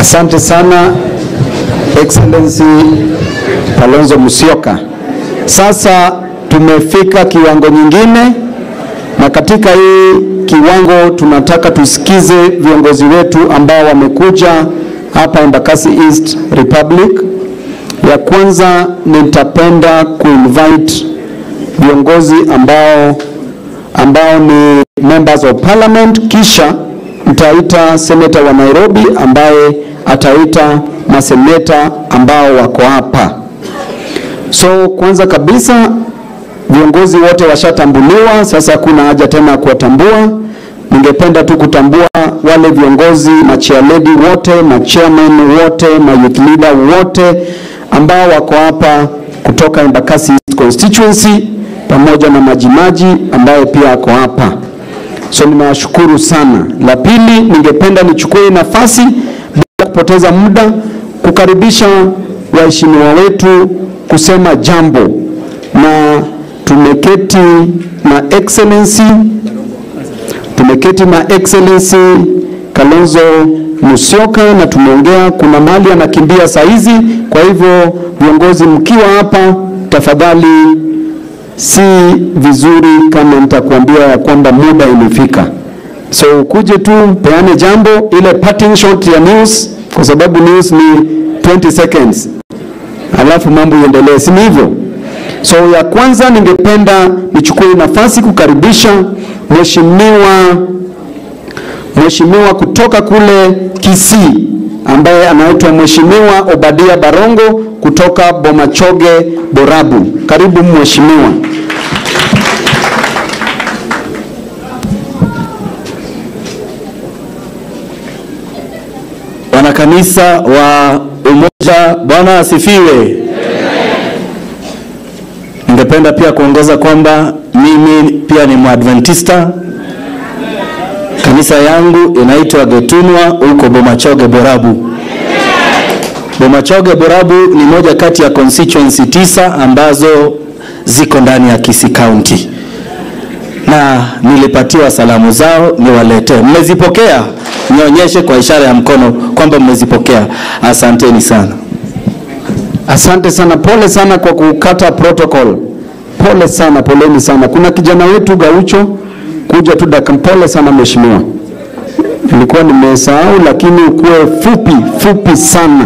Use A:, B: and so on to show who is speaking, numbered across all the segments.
A: Asante sana Excellency Kalonzo Musyoka. Sasa tumefika kiwango nyingine, na katika hii kiwango tunataka tusikize viongozi wetu ambao wamekuja hapa Embakasi East Republic. Ya kwanza nitapenda kuinvite viongozi ambao ambao ni members of parliament, kisha nitaita seneta wa Nairobi ambaye ataita maseneta ambao wako hapa. So kwanza kabisa viongozi wote washatambuliwa, sasa hakuna haja tena ya kuwatambua. Ningependa tu kutambua wale viongozi machairlady wote, machairman wote, ma youth leader wote ambao wako hapa kutoka Embakasi East constituency pamoja na majimaji ambaye pia ako hapa. So ninawashukuru sana. La pili, ningependa nichukue nafasi bila kupoteza muda kukaribisha waheshimiwa wetu kusema jambo, na tumeketi na excellency tumeketi na excellency Kalonzo Musyoka na tumeongea, kuna mali anakimbia saa hizi. Kwa hivyo viongozi mkiwa hapa, tafadhali, si vizuri kama nitakuambia ya kwamba muda imefika, so ukuje tu peane jambo, ile parting shot ya news, kwa sababu news ni 20 seconds, alafu mambo iendelee, si ni hivyo? So ya kwanza ningependa nichukue nafasi kukaribisha mheshimiwa mheshimiwa kutoka kule Kisii ambaye anaitwa Mheshimiwa Obadia Barongo kutoka Bomachoge Borabu. Karibu mheshimiwa.
B: Wanakanisa wa Umoja, Bwana asifiwe. Ningependa pia kuongeza kwamba mimi pia ni Mwadventista. Kanisa yangu inaitwa Getunwa huko Bomachoge Borabu. Bomachoge Borabu ni moja kati ya constituency tisa ambazo ziko ndani ya Kisii County, na nilipatiwa salamu zao niwaletee. Mmezipokea? Nionyeshe kwa ishara ya mkono kwamba mmezipokea. Asanteni sana.
A: Asante sana, pole sana kwa kukata protocol. Pole sana, poleni sana. Kuna kijana wetu Gaucho kuja tu dakika. Pole sana mheshimiwa, nilikuwa nimesahau, lakini ukuwe fupi fupi sana.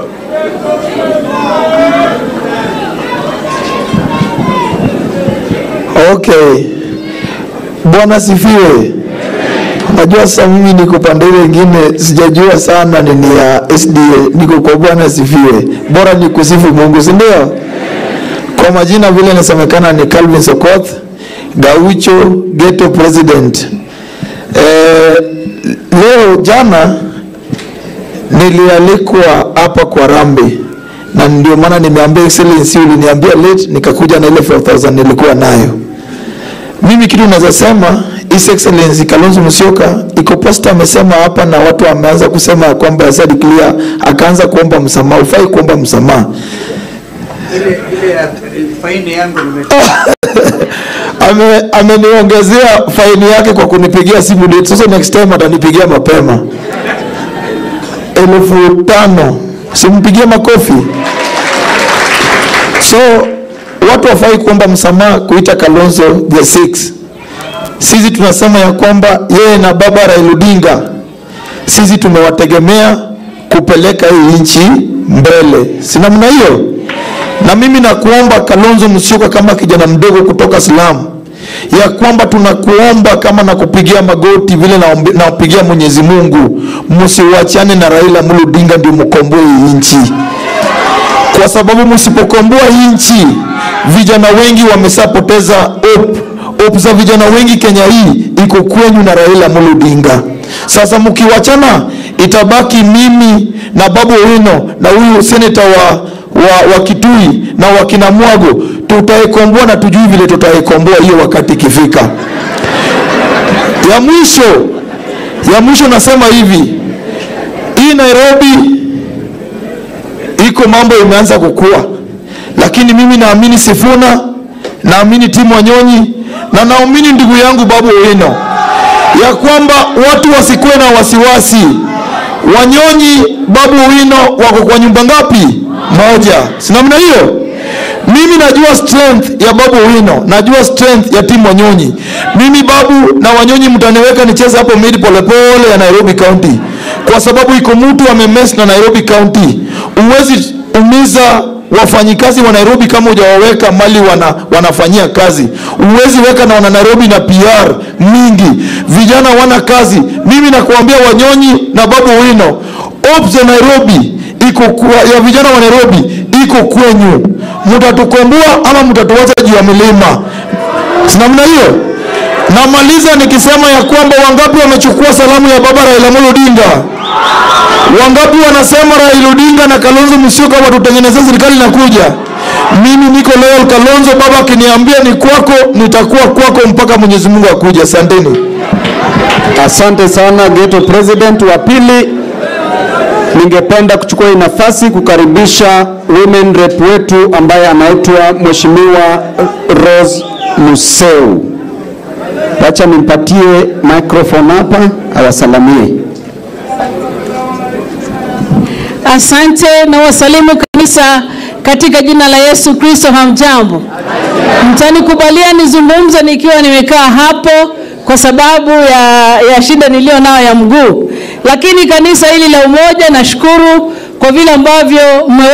C: Okay, Bwana sifiwe. Unajua sasa mimi niko pande ile nyingine, sijajua sana nini ya SDA, niko kwa Bwana sifiwe. Bora ni kusifu Mungu, si ndio? Kwa majina vile inasemekana ni Calvin Sokoth, Gaucho Ghetto President. Eh, leo jana nilialikwa hapa kwa Rambi na ndio maana nimeambia excellency, uliniambia late, nikakuja na ile 4000 nilikuwa nayo. Mimi kitu naweza sema His Excellency Kalonzo Musyoka iko posta amesema hapa, na watu wameanza kusema ya kwamba Said clear akaanza kuomba msamaha. Ufai kuomba msamaha.
D: ile ile faini yangu nime
C: Ame, ameniongezea faini yake kwa kunipigia simu late. Sasa next time atanipigia mapema elfu tano simpigie makofi. So watu wafai kuomba msamaha kuita Kalonzo the six. Sisi tunasema ya kwamba yeye na baba Raila Odinga sisi tumewategemea kupeleka hii nchi mbele, si namna hiyo? Na mimi nakuomba Kalonzo Musyoka, kama kijana mdogo kutoka Salamu, ya kwamba tunakuomba kama nakupigia magoti vile naombe- napigia Mwenyezi Mungu, msiwachane na Raila Amolo Odinga ndio mkomboe hii nchi kwa sababu msipokomboa hii nchi, vijana wengi wameshapoteza hope. Hope za vijana wengi Kenya hii iko kwenyu na Raila Amolo Odinga. Sasa mkiwachana, itabaki mimi na Babu Owino na huyu seneta wa, wa, wa Kitui na wakina Mwago, tutaikomboa na tujui vile tutaikomboa hiyo wakati ikifika. Ya mwisho, ya mwisho nasema hivi, hii Nairobi iko mambo imeanza kukua, lakini mimi naamini Sifuna, naamini timu Wanyonyi na naamini ndugu yangu Babu Owino ya kwamba watu wasikuwe na wasiwasi, Wanyonyi Babu Wino wako kwa nyumba ngapi? Moja. Si namna hiyo? Mimi najua strength ya Babu Wino, najua strength ya timu Wanyonyi. Mimi Babu na Wanyonyi mtaniweka nicheze hapo mid polepole ya Nairobi County, kwa sababu iko mtu amemess na Nairobi County. Uwezi umiza wafanyikazi wa Nairobi kama hujawaweka mali wana, wanafanyia kazi. Uwezi weka na wana Nairobi na PR mingi, vijana wana kazi. Mimi nakuambia Wanyonyi na Babu Wino, Ops ya Nairobi iko kwa, ya vijana wa Nairobi iko kwenyu, mtatukomboa ama mtatuacha juu ya milima. Si namna hiyo? Namaliza nikisema ya kwamba wangapi wamechukua salamu ya baba Raila Amolo Odinga? Wangapi wanasema Raila Odinga na Kalonzo Musyoka watutengenezea serikali inakuja? Mimi niko loyal Kalonzo, baba akiniambia ni kwako, nitakuwa kwako mpaka Mwenyezi Mungu akuja. Asanteni.
A: Asante sana Ghetto President. Wa pili, ningependa kuchukua hii nafasi kukaribisha women rep wetu ambaye anaitwa Mheshimiwa Rose Museu. Wacha nimpatie microphone hapa awasalamie.
E: Asante na wasalimu kanisa katika jina la Yesu Kristo. Hamjambo, mtanikubalia nizungumze nikiwa nimekaa hapo kwa sababu ya, ya shida niliyo nayo ya mguu, lakini kanisa hili la Umoja, nashukuru kwa vile ambavyo mme